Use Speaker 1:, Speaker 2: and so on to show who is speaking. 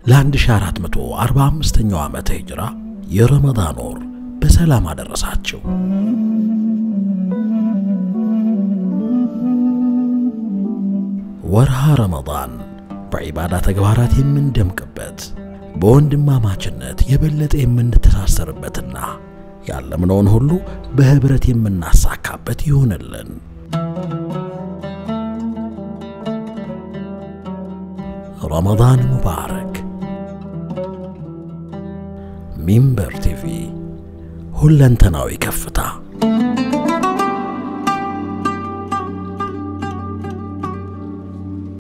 Speaker 1: ለ1445ኛው ዓመተ ሂጅራ የረመዳን ወር በሰላም አደረሳቸው። ወርሃ ረመዳን በዒባዳ ተግባራት የምንደምቅበት በወንድማማችነት የበለጠ የምንተሳሰርበትና ያለምነውን ሁሉ በኅብረት የምናሳካበት ይሆንልን። ረመዳን ሙባረክ። ሚንበር ቲቪ ሁለንተናዊ ከፍታ